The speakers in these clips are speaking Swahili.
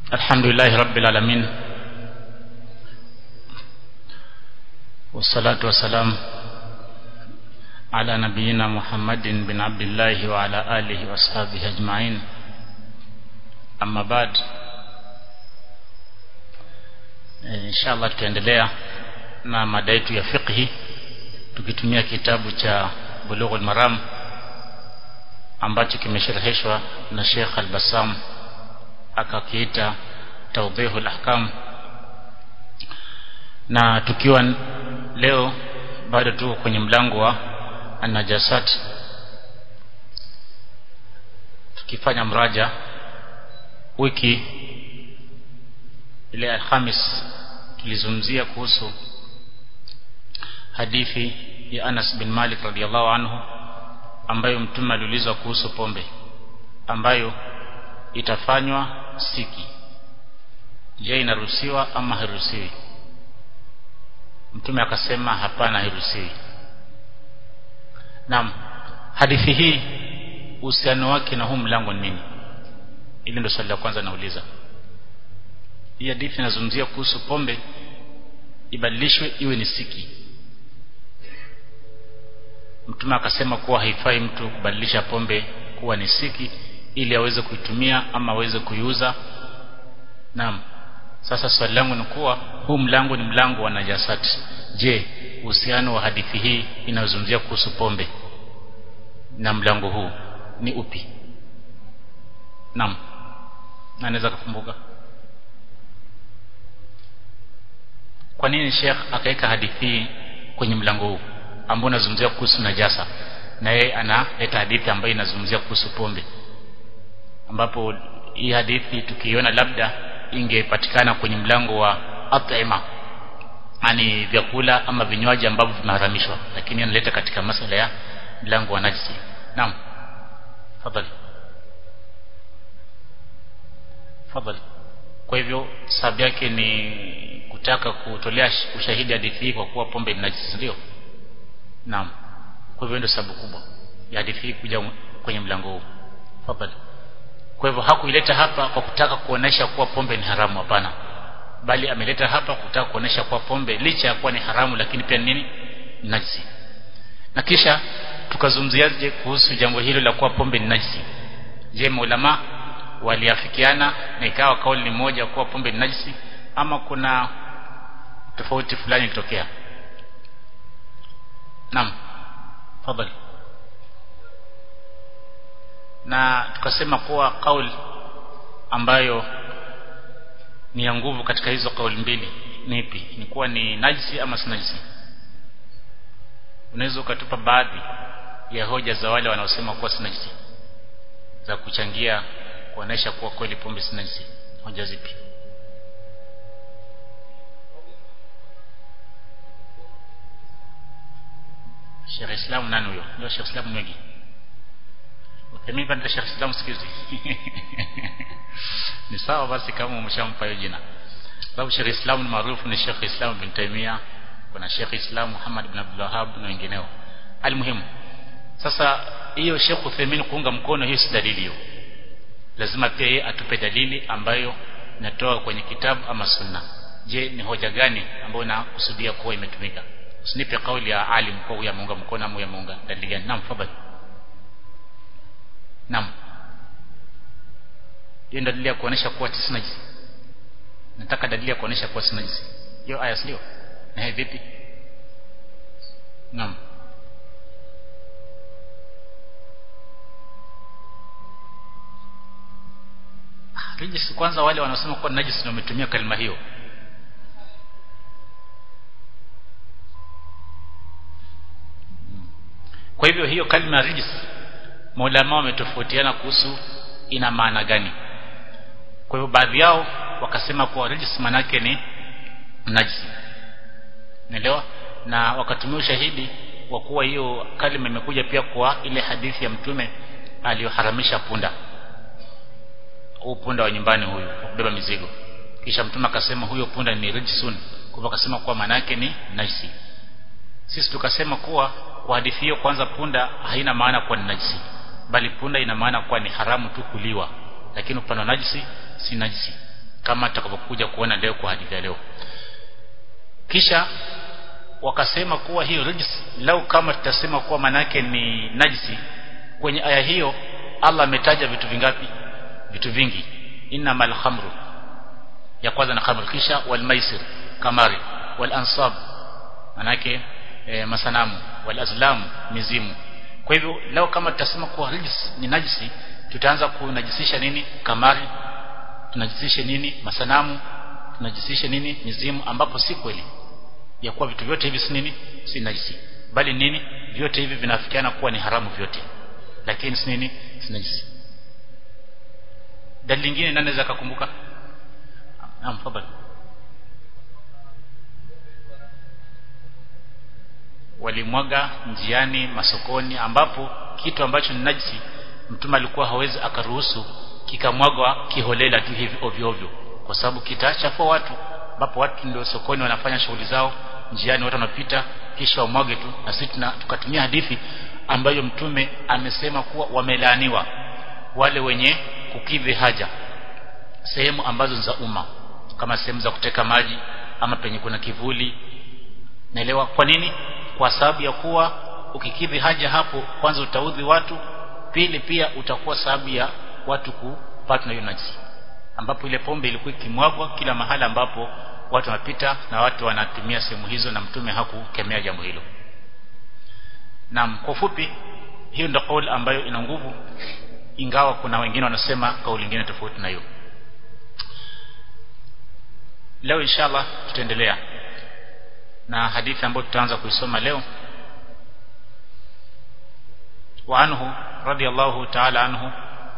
الحمد لله رب العالمين والصلاة والسلام على نبينا محمد بن عبد الله وعلى آله وأصحابه أجمعين أما بعد إن شاء الله tutaendelea na mada yetu ya fiqhi tukitumia kitabu cha Bulughul Maram ambacho kimeshereheshwa na Sheikh Al-Bassam akakiita Tawdihul Ahkam na tukiwa leo bado tuko kwenye mlango wa an-najasat tukifanya mraja wiki ile Alhamis tulizungumzia kuhusu hadithi ya Anas bin Malik radhiallahu anhu ambayo mtume aliulizwa kuhusu pombe ambayo itafanywa siki je inaruhusiwa ama hairuhusiwi mtume akasema hapana hairuhusiwi naam hadithi hii uhusiano wake na huu mlango ni nini ili ndio swali la kwanza nauliza hii hadithi inazungumzia kuhusu pombe ibadilishwe iwe ni siki mtume akasema kuwa haifai mtu kubadilisha pombe kuwa ni siki ili aweze kuitumia ama aweze kuiuza naam sasa swali langu ni kuwa huu mlango ni mlango wa najasati je uhusiano wa hadithi hii inayozungumzia kuhusu pombe na mlango huu ni upi naam anaweza kukumbuka kwa nini Sheikh akaweka hadithi hii kwenye mlango huu ambao unazungumzia kuhusu najasa na yeye analeta hadithi ambayo inazungumzia kuhusu pombe ambapo hii hadithi tukiona labda ingepatikana kwenye mlango wa at'ima yani vyakula ama vinywaji ambavyo vimeharamishwa lakini analeta katika masala ya mlango wa najisi naam fadhali fadhali kwa hivyo sababu yake ni kutaka kutolea ushahidi hadithi hii kwa kuwa pombe ni najisi ndio naam kwa hivyo ndio sababu kubwa ya hadithi hii kuja kwenye mlango huu fadhali kwa hivyo hakuileta hapa kwa kutaka kuonesha kuwa pombe ni haramu hapana bali ameleta hapa kutaka kuonesha kuwa pombe licha ya kuwa ni haramu lakini pia nini najisi na kisha tukazungumziaje kuhusu jambo hilo la kuwa pombe ni najisi je maulama waliafikiana na ikawa kauli ni moja kuwa pombe ni najisi ama kuna tofauti fulani ilitokea naam fadhali na tukasema kuwa kauli ambayo ni ya nguvu katika hizo kauli mbili ni ipi ni kuwa ni najisi ama si najisi unaweza ukatupa baadhi ya hoja za wale wanaosema kuwa si najisi za kuchangia kuonesha kuwa kweli pombe si najisi hoja zipi Sheikh Islam nani huyo ndio Sheikh Islam mwingi mimi bado Sheikh Islam sikizi ni sawa basi kama umeshampa hiyo jina sababu Sheikh Islam ni maarufu ni Sheikh Islam bin Taimia kuna Sheikh Islam Muhammad bin Abdul Wahhab na wengineo almuhimu sasa hiyo Sheikh Uthaymeen kuunga mkono hiyo si dalili hiyo lazima pia yeye atupe dalili ambayo inatoa kwenye kitabu ama sunna je ni hoja gani ambayo inakusudia kuwa imetumika usinipe kauli ya alim kwa huyu ameunga mkono ama huyu ameunga dalili gani naam fadhali Naam. Hiyo ndio dalili ya kuonesha kuwa si najisi. Nataka dalili ya kuonesha kuwa si najisi. Hiyo aya sio? Na hivi vipi? Naam. Rijis kwanza wale wanaosema kuwa najisi ndio wametumia kalima hiyo. Kwa hivyo hiyo kalima ya rijis maulama wametofautiana kuhusu ina maana gani kwa hivyo baadhi yao wakasema kuwa rijis manake ni najisi naelewa na wakatumia ushahidi wa kuwa hiyo kalima imekuja pia kwa ile hadithi ya mtume aliyoharamisha punda huu punda wa nyumbani huyu kubeba mizigo kisha mtume akasema huyo punda ni rijisun kwa hivyo akasema kuwa maana yake ni najisi sisi tukasema kuwa kwa hadithi hiyo kwanza punda haina maana kuwa ni najisi bali punda ina maana kuwa ni haramu tu kuliwa lakini upande wa najisi si najisi kama tutakapokuja kuona leo kwa hadithi ya leo kisha wakasema kuwa hiyo rijis lau kama tutasema kuwa manake ni najisi kwenye aya hiyo Allah ametaja vitu vingapi vitu vingi innamal khamru ya kwanza na khamru kisha wal maisir kamari wal ansab manake e, masanamu wal azlam mizimu kwa hivyo leo kama tutasema kuwa rijis ni najisi tutaanza kunajisisha nini kamari tunajisisha nini masanamu tunajisisha nini mizimu ambapo si kweli ya kuwa vitu vyote hivi si nini si najisi bali nini vyote hivi vinafikiana kuwa ni haramu vyote lakini si nini si najisi dalili nyingine nani anaweza kukumbuka naam fadhali walimwaga njiani masokoni ambapo kitu ambacho ni najisi mtume alikuwa hawezi akaruhusu kikamwagwa kiholela tu hivi ovyo ovyo kwa sababu kitachafua watu ambapo watu ndio sokoni wanafanya shughuli zao njiani watu wanapita kisha wamwage tu na sisi tukatumia hadithi ambayo mtume amesema kuwa wamelaaniwa wale wenye kukidhi haja sehemu ambazo za umma kama sehemu za kuteka maji ama penye kuna kivuli naelewa kwa nini kwa sababu ya kuwa ukikidhi haja hapo kwanza utaudhi watu pili pia utakuwa sababu ya watu kupatwa na hiyo najisi ambapo ile pombe ilikuwa ikimwagwa kila mahala ambapo watu wanapita na watu wanatumia sehemu hizo na mtume hakukemea jambo hilo Naam kwa ufupi hiyo ndio kauli ambayo ina nguvu ingawa kuna wengine wanasema kauli nyingine tofauti na hiyo leo inshallah tutaendelea na hadithi ambayo tutaanza kuisoma leo wa anhu radiyallahu ta'ala anhu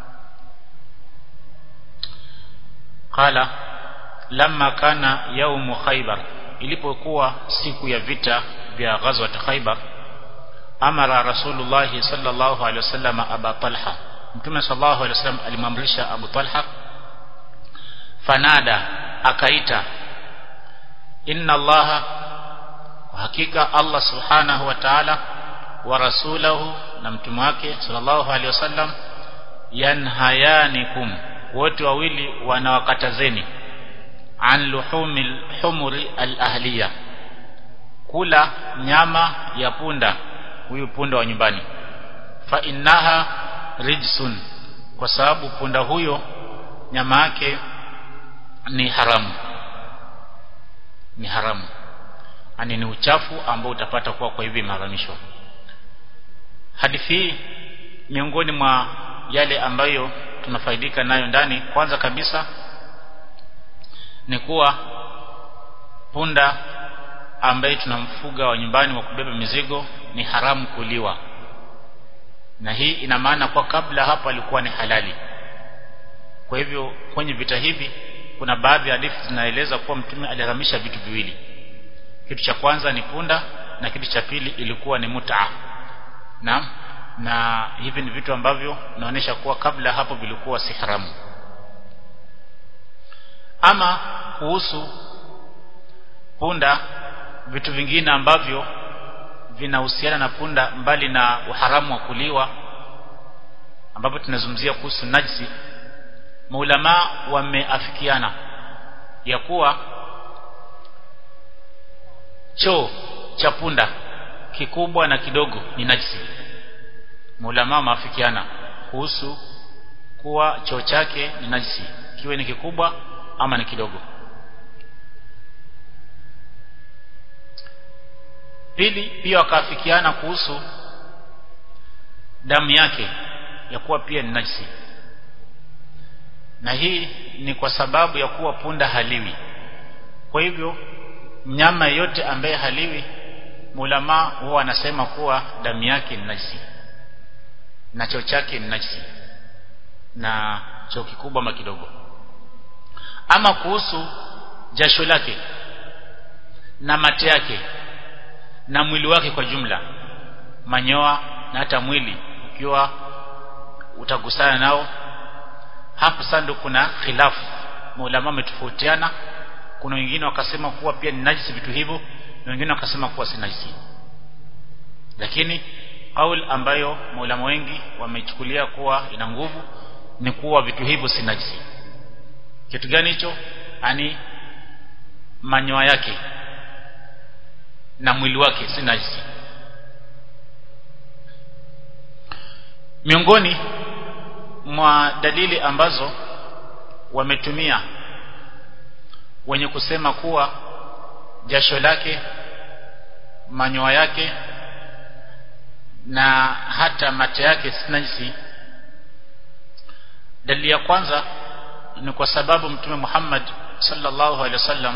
qala lamma kana yaumu khaybar ilipokuwa siku ya vita vya ghazwat khaybar amara rasulullah sallallahu alaihi wasallam aba talha mtume sallallahu alaihi wasallam alimamrisha abu talha fanada akaita inna allaha hakika allah subhanahu wa ta'ala wa rasulahu na mtume wake sallallahu alaihi wasallam yanhayanikum wote wawili wanawakatazeni an luhumil humuri al-ahliya kula nyama ya punda huyu punda wa nyumbani fa innaha rijsun kwa sababu punda huyo nyama yake ni haramu ni haramu ani ni uchafu ambao utapata kuwa kwa hivi maharamishwa hadithi hii miongoni mwa yale ambayo tunafaidika nayo ndani kwanza kabisa ni kuwa punda ambaye tunamfuga wa nyumbani wa kubeba mizigo ni haramu kuliwa na hii ina maana kwa kabla hapo alikuwa ni halali kwa hivyo kwenye vita hivi kuna baadhi ya hadithi zinaeleza kuwa mtume aliharamisha vitu viwili kitu cha kwanza ni punda na kitu cha pili ilikuwa ni mutaa na na hivi ni vitu ambavyo naonesha kuwa kabla hapo vilikuwa si haramu ama kuhusu punda vitu vingine ambavyo vinahusiana na punda mbali na uharamu wa kuliwa ambapo tunazungumzia kuhusu najisi maulama wameafikiana ya kuwa choo cha punda kikubwa na kidogo ni najisi maulama wameafikiana kuhusu kuwa choo chake ni najisi kiwe ni kikubwa ama ni kidogo pili pia wakaafikiana kuhusu damu yake ya kuwa pia ni najisi na hii ni kwa sababu ya kuwa punda haliwi kwa hivyo mnyama yeyote ambaye haliwi mulama huwa anasema kuwa damu yake ni najisi na choo chake ni najisi na choo kikubwa ama kidogo ama kuhusu jasho lake na mate yake na mwili wake kwa jumla manyoa na hata mwili ukiwa utagusana nao hapo sasa ndio kuna khilafu maulama wametofautiana kuna wengine wakasema kuwa pia ni najisi vitu hivyo na wengine wakasema kuwa si najisi lakini kauli ambayo maulama wengi wamechukulia kuwa ina nguvu ni kuwa vitu hivyo si najisi kitu gani hicho ani manyoya yake na mwili wake si najisi miongoni mwa dalili ambazo wametumia wenye kusema kuwa jasho lake manyoya yake na hata mate yake si najisi dalili ya kwanza ni kwa sababu mtume Muhammad sallallahu alaihi wasallam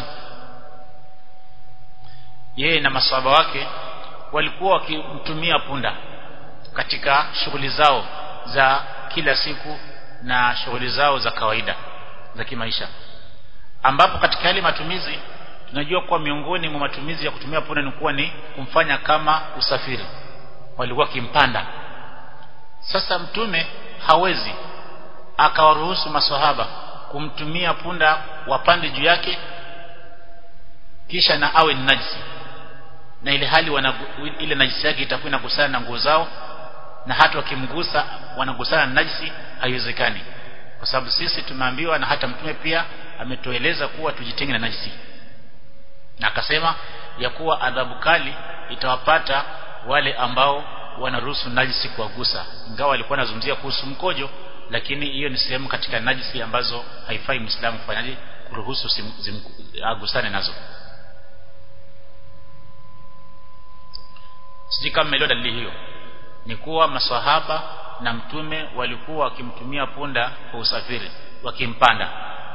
yeye na maswahaba wake walikuwa wakimtumia punda katika shughuli zao za kila siku na shughuli zao za kawaida za kimaisha ambapo katika yale matumizi tunajua kuwa miongoni mwa matumizi ya kutumia punda ni kuwa ni kumfanya kama usafiri walikuwa kimpanda sasa mtume hawezi akawaruhusu maswahaba kumtumia punda wapande juu yake kisha na awe ni najisi na ile hali wana, ile najisi yake itakuwa inagusana na nguo zao na hata wakimgusa wanagusana na najisi haiwezekani kwa sababu sisi tumeambiwa na hata mtume pia ametueleza kuwa tujitenge na najisi na akasema ya kuwa adhabu kali itawapata wale ambao wanaruhusu najisi kuwagusa ingawa walikuwa wanazungumzia kuhusu mkojo lakini hiyo ni sehemu katika najisi ambazo haifai muislamu kufanyaje kuruhusu agusane nazo sijui kama mmeelewa dalili hiyo ni kuwa maswahaba na mtume walikuwa wakimtumia punda kwa usafiri wakimpanda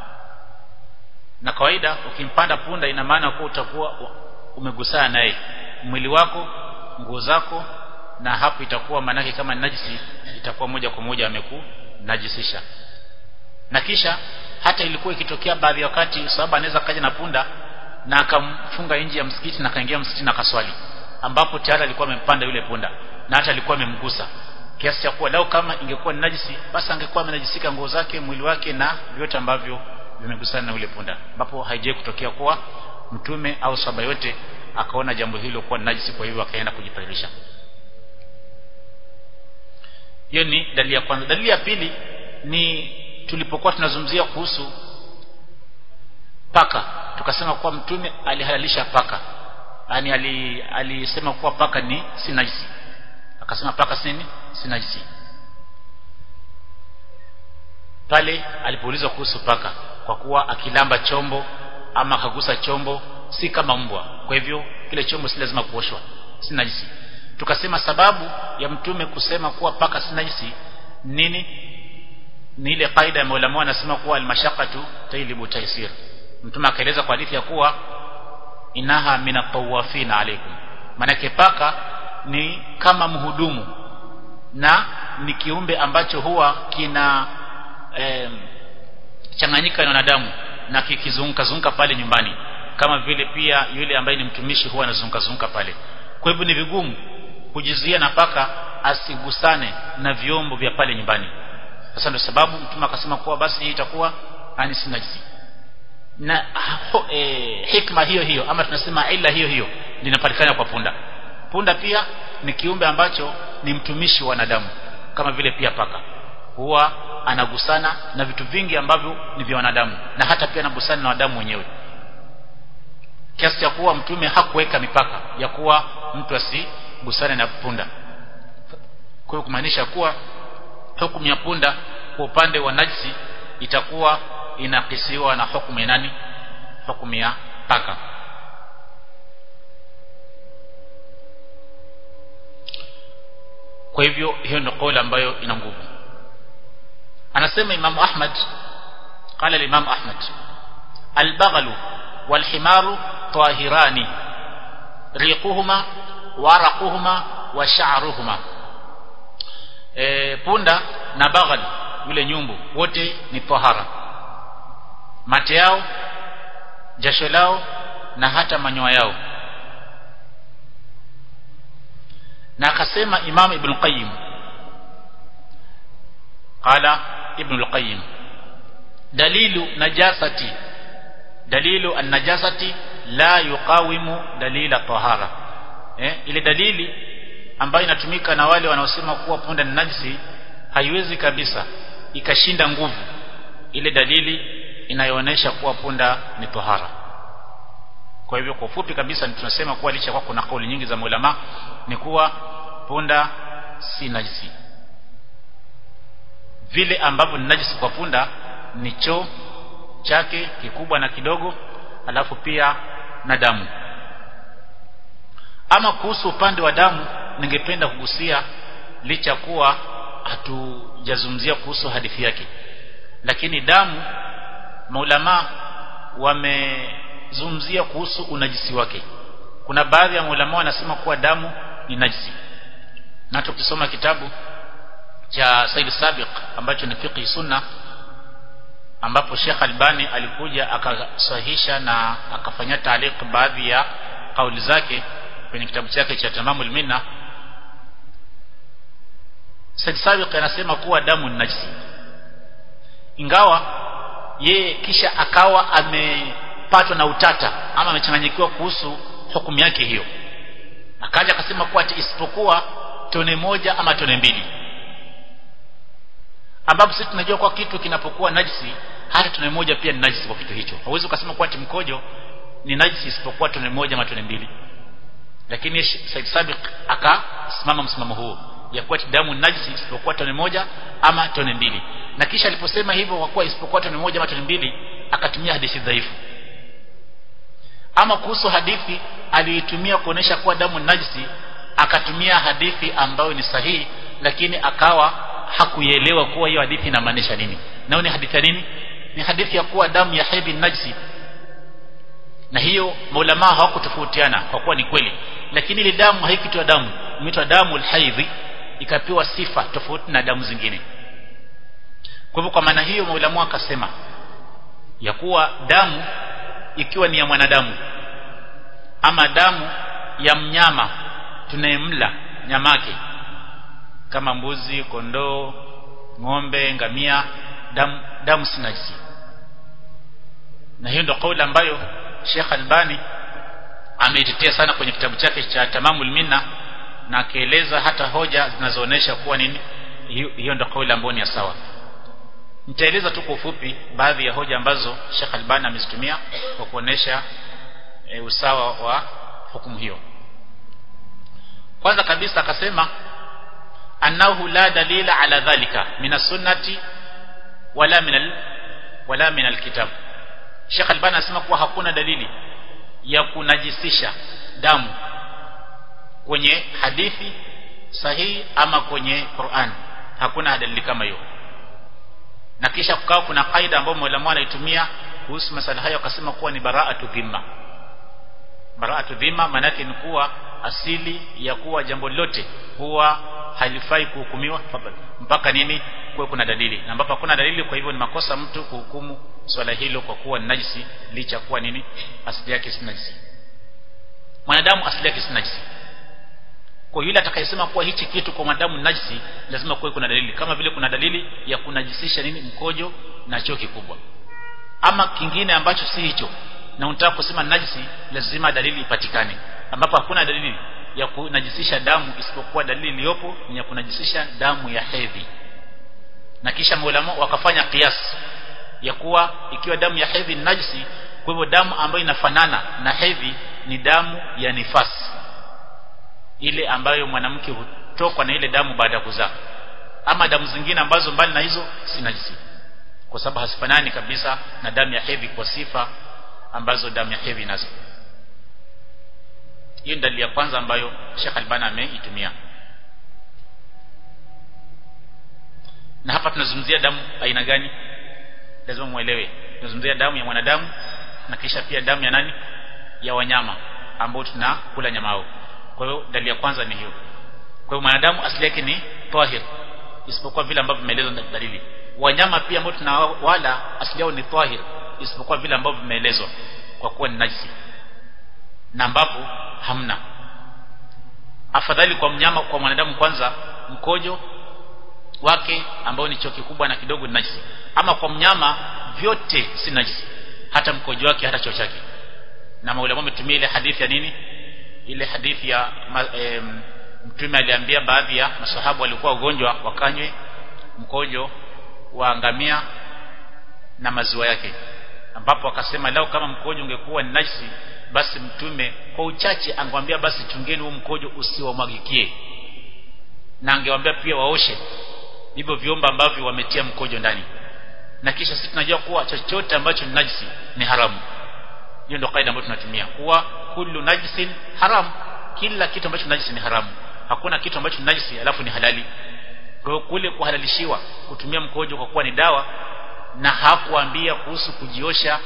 na kawaida ukimpanda punda ina maana kuwa utakuwa umegusana naye mwili wako nguo zako na hapo itakuwa manake kama najisi itakuwa moja kwa moja ameku najisisha na kisha hata ilikuwa ikitokea baadhi ya wakati sababu anaweza kaja na punda na akamfunga nje ya msikiti na akaingia msikiti na kaswali ambapo tayari alikuwa amempanda yule punda na hata alikuwa amemgusa kiasi cha kuwa lao kama ingekuwa ni najisi basi angekuwa amenajisika nguo zake mwili wake na vyote ambavyo vimegusana na yule punda ambapo haijai kutokea kuwa mtume au sahaba yote akaona jambo hilo kuwa najisi kwa hivyo akaenda kujitahirisha hiyo ni dalili ya kwanza dalili ya pili ni tulipokuwa tunazungumzia kuhusu paka tukasema kuwa mtume alihalalisha paka yani alisema kuwa paka ni si najisi akasema paka si nini si najisi pale alipoulizwa kuhusu paka kwa kuwa akilamba chombo ama akagusa chombo si kama mbwa kwa hivyo kile chombo si lazima kuoshwa si najisi tukasema sababu ya mtume kusema kuwa paka si najisi nini ni ile kaida ya maulama anasema kuwa almashaqatu tailibu taysir mtume akaeleza kwa hadithi ya kuwa inaha minatawafina alaikum manake paka ni kama mhudumu na ni kiumbe ambacho huwa kina eh, changanyika na wanadamu na kikizunguka zunguka pale nyumbani kama vile pia yule ambaye ni mtumishi huwa anazunguka zunguka pale kwa hivyo ni vigumu kujizuia na paka asigusane na vyombo vya pale nyumbani sasa ndio sababu mtume akasema kuwa basi hii itakuwa ani si najisi na ho, e, hikma hiyo hiyo ama tunasema ila hiyo hiyo linapatikana kwa punda punda pia ni kiumbe ambacho ni mtumishi wa wanadamu kama vile pia paka huwa anagusana na vitu vingi ambavyo ni vya wanadamu na hata pia anagusana na wanadamu wenyewe kiasi cha kuwa mtume hakuweka mipaka ya kuwa mtu asigusane na punda kwa hiyo kumaanisha kuwa hukumu ya punda kwa upande wa najisi itakuwa inakisiwa na hukumu ya nani hukumu ya paka kwa hivyo hiyo ndio kauli ambayo ina nguvu anasema Imam Ahmad قال الإمام أحمد البغل والحمار طاهران ريقهما ورقهما وشعرهما e, punda na baghal yule nyumbu wote ni tahara mate yao jasho lao na hata manyoya yao na akasema Imam Ibn Qayyim qala Ibn al-Qayyim dalilu najasati dalilu an-najasati la yuqawimu dalila tahara eh, ile dalili ambayo inatumika na wale wanaosema kuwa punda ni najisi haiwezi kabisa ikashinda nguvu ile dalili inayoonyesha kuwa punda ni tohara kwa hivyo kwa ufupi kabisa tunasema kuwa licha kwa kuna kauli nyingi za maulama ni kuwa punda si najisi vile ambavyo ni najisi kwa punda ni choo chake kikubwa na kidogo alafu pia na damu ama kuhusu upande wa damu ningependa kugusia licha kuwa hatujazungumzia kuhusu hadithi yake lakini damu maulama wamezungumzia kuhusu unajisi wake kuna baadhi ya maulama wanasema kuwa damu ni najisi na tukisoma kitabu cha Said Sabiq ambacho ni fiqh sunna ambapo Sheikh Albani alikuja akasahihisha na akafanya taaliq baadhi ya kauli zake kwenye kitabu chake cha Tamamul Minna Said Sabiq anasema kuwa damu ni najisi ingawa yeye kisha akawa amepatwa na utata ama amechanganyikiwa kuhusu hukumu yake hiyo akaja akasema kuwa isipokuwa tone moja ama tone mbili ambapo sisi tunajua kwa kitu kinapokuwa najisi hata tone moja pia ni najisi kwa kitu hicho hauwezi ukasema kuwa mkojo ni najisi isipokuwa tone moja ama tone mbili lakini Said Sabiq akasimama msimamo huo ya kuwa damu ni najisi isipokuwa tone moja ama tone mbili na kisha aliposema hivyo kwa kuwa isipokuwa tone moja ama tone mbili akatumia hadithi dhaifu ama kuhusu hadithi aliitumia kuonesha kuwa damu ni najisi akatumia hadithi ambayo ni sahihi lakini akawa hakuielewa kuwa hiyo hadithi inamaanisha nini nao ni hadithi ya nini ni hadithi ya kuwa damu ya hedhi najisi na hiyo maulama hawakutofautiana kwa kuwa ni kweli lakini ile damu haikuitwa damu imeitwa damu alhaidhi ikapewa sifa tofauti na damu zingine kwa hivyo kwa maana hiyo maulama akasema ya kuwa damu ikiwa ni ya mwanadamu ama damu ya mnyama tunayemla nyamake kama mbuzi kondoo ng'ombe ngamia damu damu si najisi na hiyo ndio kauli ambayo Sheikh Albani ameitetea sana kwenye kitabu chake cha Tamamul Minna na akieleza hata hoja zinazoonesha kuwa nini hiyo ndio kauli ambayo ni sawa nitaeleza tu kwa ufupi baadhi ya hoja ambazo Sheikh Albani amezitumia kwa kuonesha e, usawa wa hukumu hiyo kwanza kabisa akasema annahu la dalila ala dhalika min sunnati wala min wala min alkitab Sheikh Albani anasema kuwa hakuna dalili ya kunajisisha damu kwenye hadithi sahihi ama kwenye Qur'an hakuna dalili kama hiyo na kisha kukawa kuna kaida ambayo mwalimu anaitumia kuhusu masala hayo akasema kuwa ni bara'atu dhimma bara'atu dhimma maana yake ni kuwa asili ya kuwa jambo lote huwa halifai kuhukumiwa mpaka nini kuwe kuna dalili na ambapo hakuna dalili kwa hivyo ni makosa mtu kuhukumu swala hilo kwa kuwa ni najisi licha kuwa nini asili yake si najisi mwanadamu asili yake si najisi kwa yule atakayesema kuwa hichi kitu kwa mwanadamu ni najisi lazima kuwe kuna dalili kama vile kuna dalili ya kunajisisha nini mkojo na choo kikubwa ama kingine ambacho si hicho na unataka kusema najisi lazima dalili ipatikane ambapo hakuna dalili ya kunajisisha damu isipokuwa dalili iliyopo ni ya kunajisisha damu ya hedhi na kisha maulama wakafanya kiasi ya kuwa ikiwa damu ya hedhi ni najisi kwa hivyo damu ambayo inafanana na hedhi ni damu ya nifasi ile ambayo mwanamke hutokwa na ile damu baada ya kuzaa ama damu zingine ambazo mbali na hizo si najisi kwa sababu hasifanani kabisa na damu ya hedhi kwa sifa ambazo damu ya hedhi nazo hiyo ni dalili ya kwanza ambayo Sheikh Albani ameitumia na hapa tunazungumzia damu aina gani lazima muelewe tunazungumzia damu ya mwanadamu na kisha pia damu ya nani ya wanyama ambao tunakula nyama yao kwa hiyo dalili ya kwanza ni hiyo kwa hiyo mwanadamu asili yake ni tahir isipokuwa vile ambavyo vimeelezwa na dalili wanyama pia ambao tunawala asili yao ni tahir isipokuwa vile ambavyo vimeelezwa kwa kuwa ni najisi na ambapo hamna afadhali kwa mnyama kwa mwanadamu kwanza mkojo wake ambao ni choo kikubwa na kidogo ni najisi ama kwa mnyama vyote si najisi hata mkojo wake hata choo chake na maulama wametumia ile hadithi ya nini ile hadithi ya e, mtume aliambia baadhi ya masahabu walikuwa wagonjwa wakanywe mkojo wa ngamia na maziwa yake ambapo akasema lao kama mkojo ungekuwa ni najisi basi mtume kwa uchache angewambia basi chungeni huu mkojo usiwamwagikie na angewambia pia waoshe hivyo vyombo ambavyo wametia mkojo ndani na kisha sisi tunajua kuwa chochote ambacho ni najisi ni haramu hiyo ndio kaida ambayo tunatumia kuwa kullu najisin haram kila kitu ambacho ni najisi ni haramu hakuna kitu ambacho ni najisi alafu ni halali kwa hiyo kule kuhalalishiwa kutumia mkojo kwa kuwa ni dawa na hakuambia kuhusu kujiosha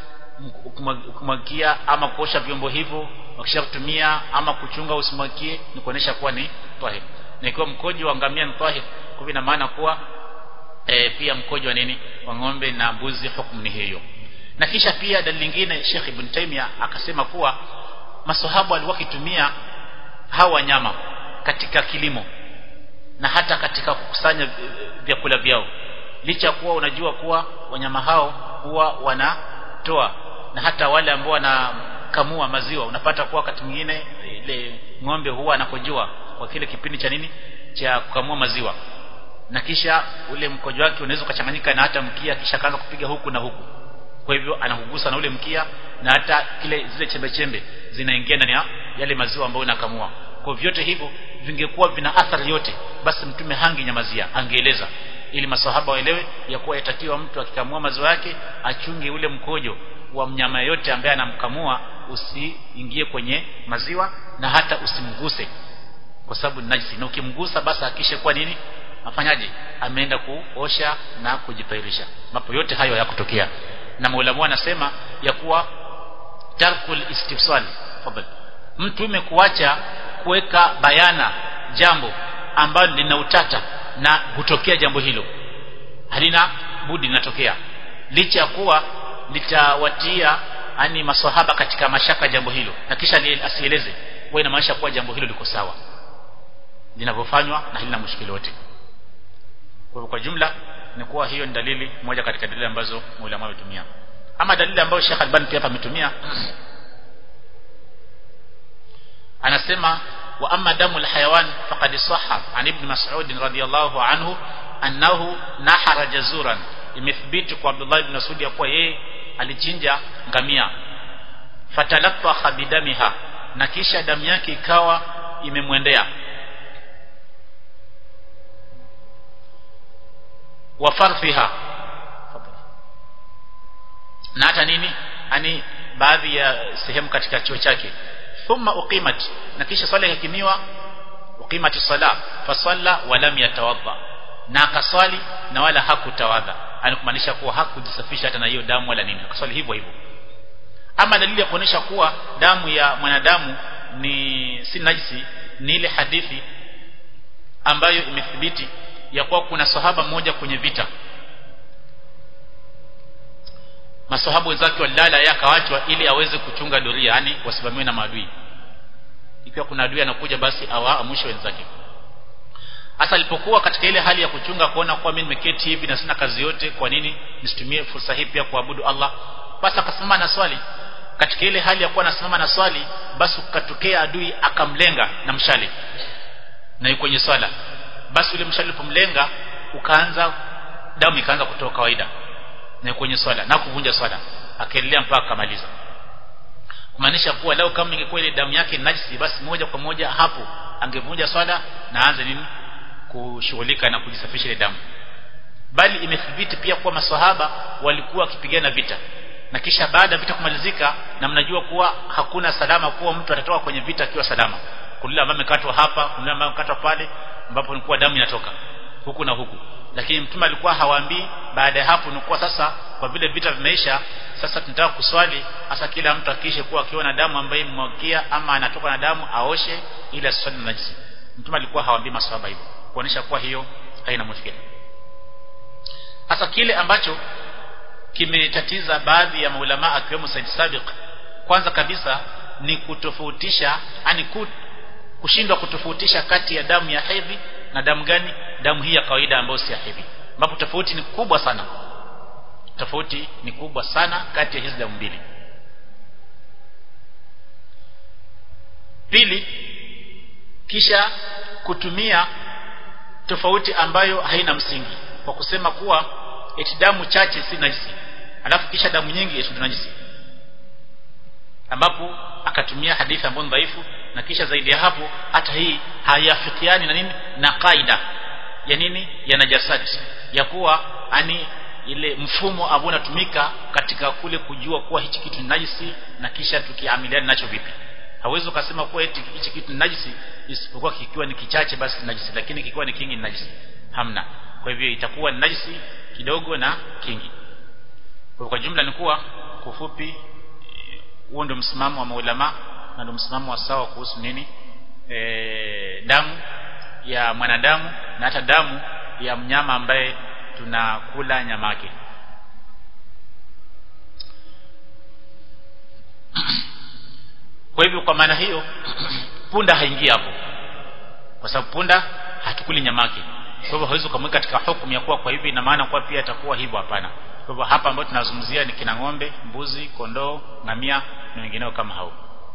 kumwagia ama kuosha vyombo hivyo wakisha kutumia ama kuchunga usimwagie ni kuonesha kuwa ni tahir na ikiwa mkojo wa ngamia ni tahir kwa ina maana kuwa e, pia mkojo wa nini wa ng'ombe na mbuzi hukumu ni hiyo na kisha pia dalili nyingine Sheikh Ibn Taymiyyah akasema kuwa masahabu walikuwa kitumia hawa wanyama katika kilimo na hata katika kukusanya vyakula vyao licha kuwa unajua kuwa wanyama hao huwa wanatoa na hata wale ambao wanakamua maziwa unapata kuwa wakati mwingine ile ng'ombe huwa anakojoa kwa kile kipindi cha nini cha kukamua maziwa na kisha ule mkojo wake unaweza ukachanganyika na hata mkia kisha kaanza kupiga huku na huku kwa hivyo anahugusa na ule mkia na hata kile zile chembe chembe zinaingia ndani ya yale maziwa ambayo unakamua kwa vyote hivyo vingekuwa vina athari yote basi mtume hangi nyamazia angeeleza ili masahaba waelewe ya kuwa yatakiwa mtu akikamua maziwa yake achunge ule mkojo wa mnyama yote ambaye anamkamua usiingie kwenye maziwa na hata usimguse kwa sababu ni najisi na ukimgusa basi hakishe kwa nini afanyaje ameenda kuosha na kujitairisha mapo yote hayo yakutokea na maulamu anasema ya kuwa tarkul istifsal fadhal mtume kuacha kuweka bayana jambo ambalo lina utata na hutokea jambo hilo halina budi linatokea licha ya kuwa litawatia ani maswahaba katika mashaka jambo hilo na kisha asieleze kwa inamaanisha kuwa jambo hilo liko sawa linavyofanywa na halina mushkili wote kwa kwa jumla ni kuwa hiyo ni dalili moja katika dalili ambazo maulama wametumia ama dalili ambayo Sheikh Albani pia hapa ametumia anasema wa amma damu alhayawan faqad sahha an ibn mas'ud radiyallahu anhu annahu nahara jazuran imethibiti kwa Abdullah ibn Mas'ud ya kuwa yeye alichinja ngamia fatalatta bidamiha na kisha damu yake ikawa imemwendea wa farfiha na hata nini ani baadhi ya sehemu katika chuo chake thumma uqimat na kisha swala ikakimiwa uqimati sala fasalla wa lam yatawadda na akaswali na wala hakutawadha anakumaanisha kuwa hakujisafisha hata na hiyo damu wala nini akaswali hivyo hivyo ama dalili ya kuonesha kuwa damu ya mwanadamu ni si najisi ni ile hadithi ambayo imethibiti ya kuwa kuna sahaba mmoja kwenye vita masahabu wenzake walilala yakawachwa ili aweze kuchunga doria yani wasimamiwe na maadui ikiwa kuna adui anakuja basi awaamushe wenzake hasa alipokuwa katika ile hali ya kuchunga kuona kuwa mimi nimeketi hivi na sina kazi yote kwa nini nisitumie fursa hii pia kuabudu Allah basi akasimama na swali katika ile hali ya kuwa anasimama na swali basi ukatokea adui akamlenga na mshale na yuko kwenye swala basi ule mshale ulipomlenga ukaanza damu ikaanza kutoka kawaida na kwenye swala na kuvunja swala akaendelea mpaka akamaliza kumaanisha kuwa leo kama ingekuwa ile damu yake najisi basi moja kwa moja hapo angevunja swala na aanze nini kushughulika na kujisafisha ile damu bali imethibiti pia kuwa maswahaba walikuwa wakipigana vita na kisha baada ya vita kumalizika na mnajua kuwa hakuna salama kuwa mtu atatoka kwenye vita akiwa salama kuna ambaye amekatwa hapa kuna ambaye amekatwa pale ambapo ni kuwa damu inatoka huku na huku lakini mtume alikuwa hawaambii baada ya hapo ni kuwa sasa kwa vile vita vimeisha sasa tunataka kuswali hasa kila mtu akishe kuwa akiona damu ambayo imemwagia ama anatoka na damu aoshe ili aswali na najisi mtume alikuwa hawaambii maswahaba hivyo kuonesha kuwa hiyo haina mushkila hasa kile ambacho kimetatiza baadhi ya maulama akiwemo Said Sabiq kwanza kabisa ni kutofautisha ani kushindwa kutofautisha kati ya damu ya hedhi na damu gani damu hii ya kawaida ambayo si ya hedhi ambapo tofauti ni kubwa sana tofauti ni kubwa sana kati ya hizi damu mbili pili kisha kutumia tofauti ambayo haina msingi kwa kusema kuwa eti damu chache si najisi alafu kisha damu nyingi eti najisi ambapo akatumia hadithi ambayo dhaifu na kisha zaidi ya hapo hata hii hayafikiani na nini na kaida ya nini ya najasati ya kuwa ani ile mfumo ambao unatumika katika kule kujua kuwa hichi kitu ni najisi na kisha tukiamiliana nacho vipi hawezi ukasema kuwa eti hichi kitu ni najisi isipokuwa kikiwa ni kichache basi ni najisi lakini kikiwa ni kingi ni najisi hamna kwa hivyo itakuwa ni najisi kidogo na kingi kwa, kwa jumla ni kuwa kufupi huo ndio msimamo wa maulama na ndio msimamo wa sawa kuhusu nini e, damu ya mwanadamu na hata damu ya mnyama ambaye tunakula nyama yake kwa hivyo kwa maana hiyo punda haingii hapo kwa sababu punda hatukuli nyama yake kwa hivyo hawezi kumweka katika hukumu ya kuwa kwa hivi ina maana kuwa pia atakuwa hivyo hapana kwa hivyo hapa ambapo tunazungumzia ni kina ng'ombe mbuzi kondoo ngamia na wengineo kama hao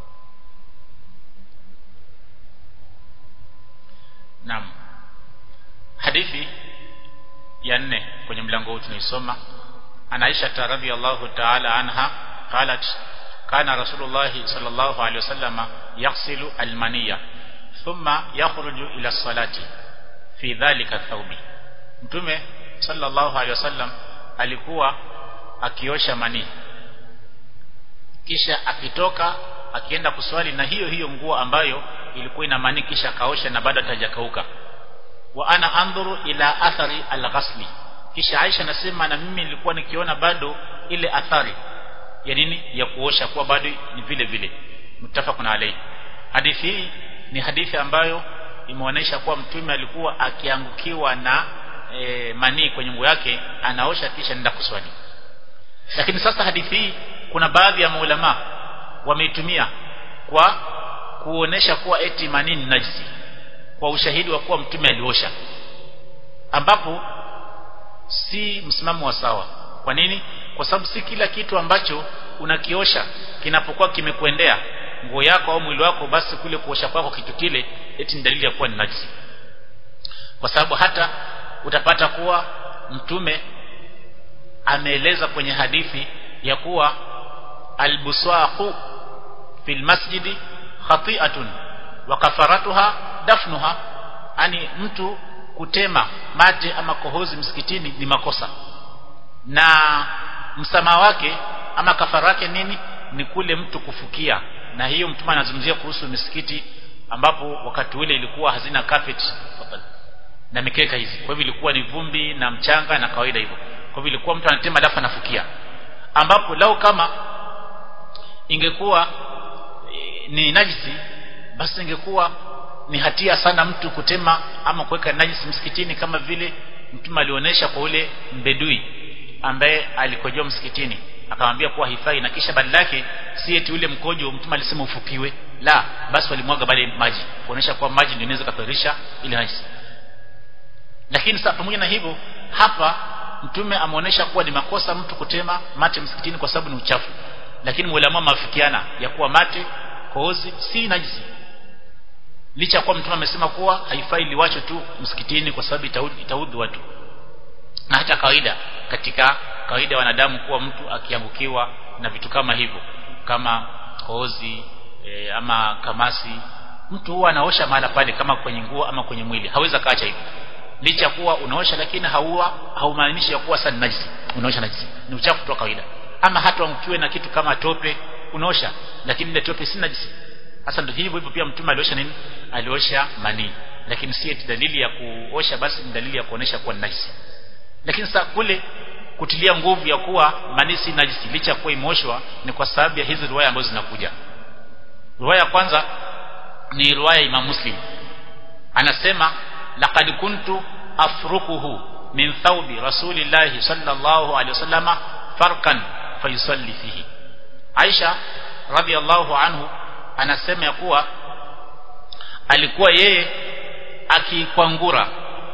Naam. Hadithi ya nne kwenye mlango huu tunaisoma ana Aisha radhiyallahu ta'ala anha qalat kana Rasulullah sallallahu alayhi wasallam yaghsilu almaniya thumma yakhruju ila salati fi dhalika thawbi Mtume sallallahu alayhi wasallam alikuwa akiosha manii kisha akitoka akienda kuswali na hiyo hiyo nguo ambayo ilikuwa ina manii kisha akaosha na bado hatajakauka wa ana andhuru ila athari alghasli kisha Aisha nasema na mimi nilikuwa nikiona bado ile athari ya nini ya kuosha kuwa bado ni vile vile mutafaqun alayhi hadithi hii ni hadithi ambayo imeonyesha kuwa mtume alikuwa akiangukiwa na e, manii kwenye nguo yake anaosha kisha nenda kuswali lakini sasa hadithi hii kuna baadhi ya maulama wameitumia kwa kuonesha kuwa eti manii ni najisi kwa ushahidi wa kuwa mtume aliosha ambapo si msimamo wa sawa kwa nini kwa sababu si kila kitu ambacho unakiosha kinapokuwa kimekuendea nguo yako au mwili wako basi kule kuosha kwako kitu kile eti ni dalili ya kuwa ni najisi kwa sababu hata utapata kuwa mtume ameeleza kwenye hadithi ya kuwa albuswaqu fil masjidi khati'atun wa kafaratuha dafnuha ani mtu kutema mate ama kohozi msikitini ni makosa na msamaha wake ama kafara yake nini ni kule mtu kufukia na hiyo mtume anazungumzia kuhusu misikiti ambapo wakati ule ilikuwa hazina carpet na mikeka hizi kwa hivyo ilikuwa ni vumbi na mchanga na kawaida hivyo kwa hivyo ilikuwa mtu anatema alafu anafukia ambapo lao kama ingekuwa e, ni najisi basi ingekuwa ni hatia sana mtu kutema ama kuweka najisi msikitini kama vile mtume alionyesha kwa ule mbedui ambaye alikojoa msikitini akamwambia kuwa hifai na kisha badala yake si eti ule mkojo mtume alisema ufukiwe la basi walimwaga bale maji kuonesha kuwa maji ndio inaweza kuthirisha ile najisi lakini sasa pamoja na hivyo hapa mtume ameonyesha kuwa ni makosa mtu kutema mate msikitini kwa sababu ni uchafu lakini mulama mafikiana ya kuwa mate kohozi si najisi licha kuwa mtume amesema kuwa haifai liwacho tu msikitini kwa sababu itaudhi watu na hata kawaida katika kawaida wanadamu kuwa mtu akiangukiwa na vitu kama hivyo kama kohozi e, ama kamasi mtu huwa anaosha mahala pale kama kwenye nguo ama kwenye mwili hawezi kaacha hivyo licha kuwa unaosha lakini hauwa haumaanishi ya kuwa sana najisi unaosha najisi ni uchafu tu kawaida ama hata ukiwe na kitu kama tope unaosha lakini ile tope si najisi hasa ndio hivyo hivyo pia mtume aliosha nini aliosha manii lakini si eti dalili ya kuosha basi ni dalili ya kuonesha kuwa najisi lakini sasa kule kutilia nguvu ya kuwa manii si najisi licha kuwa imeoshwa ni kwa sababu ya hizi riwaya ambazo zinakuja riwaya kwanza ni riwaya Imam Muslim anasema laqad kuntu afrukuhu min thawbi rasulillahi sallallahu alaihi wasallama farkan fayusalli fihi Aisha radhiallahu anhu anasema ya kuwa alikuwa yeye akikwangura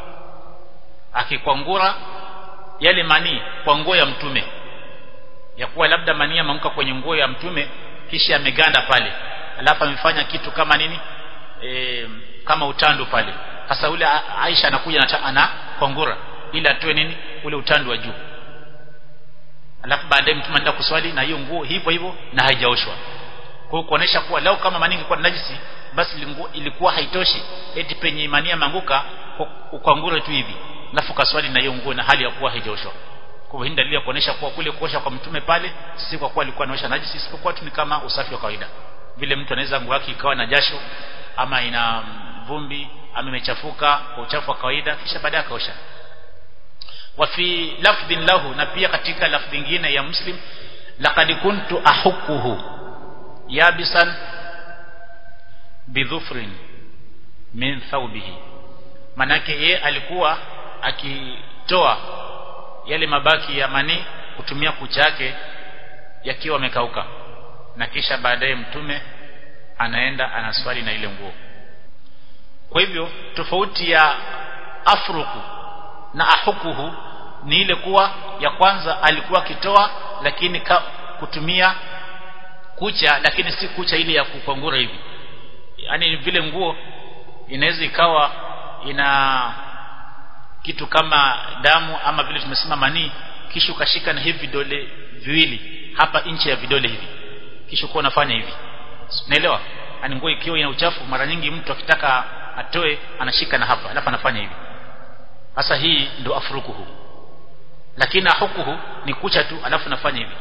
akikwangura yale manii kwa nguo ya mtume ya kuwa labda manii ameanguka kwenye nguo ya mtume kisha ameganda pale alafu amefanya kitu kama nini e, kama utando pale sasa ule Aisha anakuja ana kwangura ili atoe nini ule utando wa juu alafu baadaye mtume anaenda kuswali na hiyo nguo hivyo hivyo na haijaoshwa kwa kuonesha kuwa lao kama mani ingekuwa najisi basi lingu, ilikuwa haitoshi eti penye imani manguka ukwangure tu hivi alafu kaswali na hiyo nguo na hali ya kuwa haijaoshwa kwa hivyo dalili ya kuonesha kuwa kule kuosha kwa mtume pale si kwa kuwa alikuwa anaosha najisi isipokuwa tu ni kama usafi wa kawaida vile mtu anaweza nguo yake ikawa na jasho ama ina vumbi ama imechafuka kwa uchafu wa kawaida kisha baadaye akaosha wa fi lafdhin lahu na pia katika lafdhi nyingine ya muslim laqad kuntu ahukuhu yabisan bidhufrin min thawbihi manake ye alikuwa akitoa yale mabaki ya mani kutumia kucha yake yakiwa amekauka na kisha baadaye mtume anaenda anaswali na ile nguo kwa hivyo tofauti ya afruku na ahukuhu ni ile kuwa ya kwanza alikuwa akitoa lakini ka, kutumia kucha lakini si kucha ile ya kukwangura hivi yani vile nguo inaweza ikawa ina kitu kama damu ama vile tumesema manii kisha ukashika na hivi vidole viwili hapa nchi ya vidole hivi kisha uko unafanya hivi unaelewa yani nguo ikiwa ina uchafu mara nyingi mtu akitaka atoe anashika na hapa alafu anafanya hivi sasa hii ndio afrukuhu lakini ahukuhu ni kucha tu alafu nafanya hivi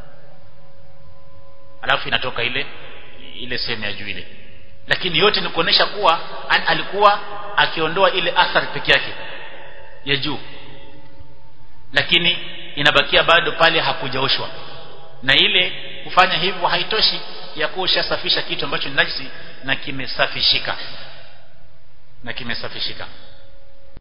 alafu inatoka ile ile sehemu ya juu ile lakini yote ni kuonesha kuwa an, alikuwa akiondoa ile athari peke yake ya juu lakini inabakia bado pale hakujaoshwa na ile kufanya hivyo haitoshi ya kuwa ushasafisha kitu ambacho ni najisi na kimesafishika na kimesafishika